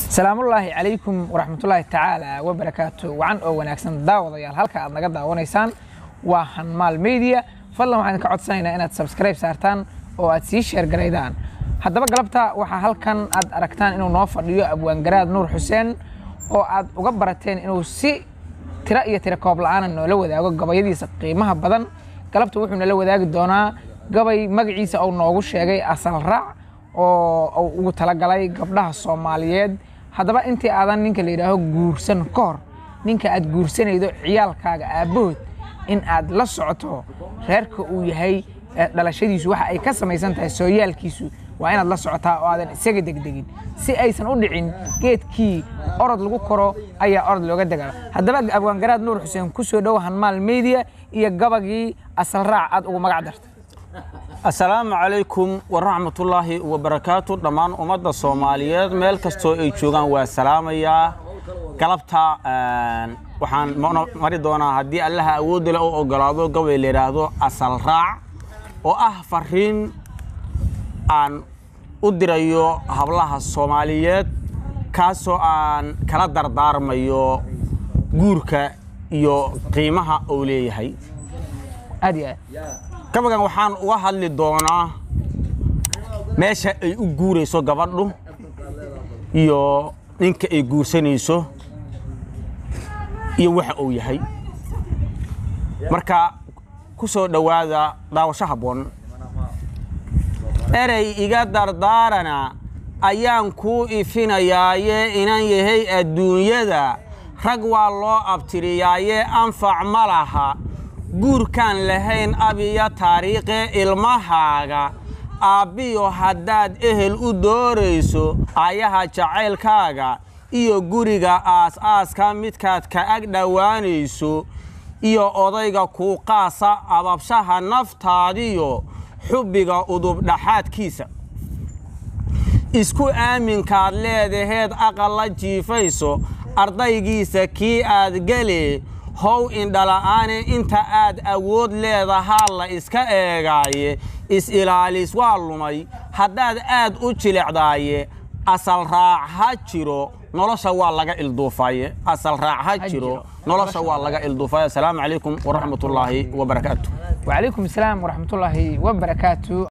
salaamullaahi calaykum waraxmatullaahi tacaala wabarakaatu wacan oo wanaagsan daawadayaal halka aad naga daawanaysaan waa hanmaal media fadlan waxaan idinka codsanaynaa inaad subscribe saartaan oo aad sii sheergaraydaan haddaba galabta waxaa halkan aad aragtaan inuu noo fadhiyo abwaangaraad nuur xuseen oo aad uga barateen inuu si tiro iyo tiro koob la'aana noola wadaago gabayadiisa qiimaha badan galabta wuxuu nala wadaagi doonaa gabay magaciisa uu noogu sheegay asal raac oo uu ugu talagalay gabdhaha soomaaliyeed haddaba intii aadan ninka la yidhaaho guursan ka hor ninka aad guursanaydo ciyaalkaaga aabbahood in aad la socoto reerka uu yahay dhalashadiisu waxa ay ka samaysan tahay sooyaalkiisu waa inaad la socotaa oo aadan isaga degdegin si aysan u dhicin geedkii orod lagu koro ayaa orod looga degaa haddaba abwaangaraad nuur xuseen ku soo dhow hanmaal media iyo gabagii asal raac aad ugu magac darta assalaamu calaykum waraxmatullaahi wabarakaatu dhammaan ummadda soomaaliyeed meel kastoo ay joogaan waa salaamayaa galabta waxaan mari doonaa haddii allaha awoodda le u ogolaado gabay la yidhaahdo asal raac oo ah fariin aan u dirayo hablaha soomaaliyeed kaasoo aan kala dardaarmayo guurka iyo qiimaha uu leeyahay aad iyo aad gabagan waxaan uga hadli doonaa meesha ay u guurayso gabadhu iyo ninka ay guursanayso iyo waxa uu yahay marka ku soo dhowaada daawasho habboon erey iga dardaarana ayaan kuu ifinayaaye inan yahay adduunyada rag waa loo abtiriyaaye anfac ma laha guurkaan lahayn abiya taariikhe ilmahaaga aabbiyo haddaad ehel u doorayso ayaha jacaylkaaga iyo guriga aas-aaska midkaad ka ag dhowaanayso iyo odayga kuu qaasa ababshaha naftaadiyo xubbiga udubdhaxaadkiisa isku aaminkaad leedaheed aqal la jiifayso ardaygiisa kii aad gelee how indhala'aane inta aad awood leedahaa la iska eegaaye is-ilaalis waa lumay haddaad aad u jilicdaaye asal raac ha jiro nolosha waa laga ilduufaye asal raac ha jiro nolosha waa laga ilduufaye assalaamu calaykum waraxmatullaahi wabarakaatu wacalaykum asalaam waraxmatullaahi wabarakaatu